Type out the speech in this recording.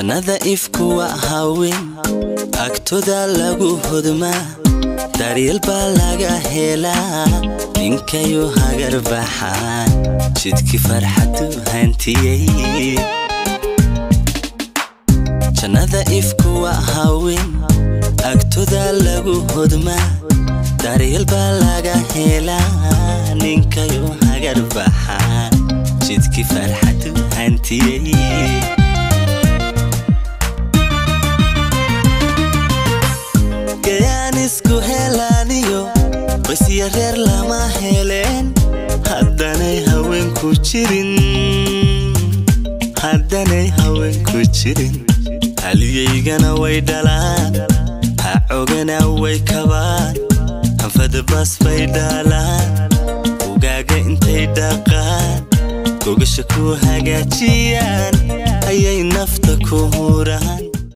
jannada ifku waa haween agtoda lagu hodmaa daryeel baa laga helaa ninkayu hagar baxaan jidkii farxadu hantiyey jannada ifku waa haween agtoda lagu hodmaa daryeel baa laga helaa ninkayu hagar baxaan jidkii farxadu hantiyey gayaan isku helaaniyo qoysya reer lama heleen haddanay haweenku jirin haddanay haweenku jirin haliyaygana way dhalaan hacogana way kabaan hanfadabas bay dhaalaan ugaaga intay dhaqaan gogasha ku hagaajiyaan ayay nafta ku huraan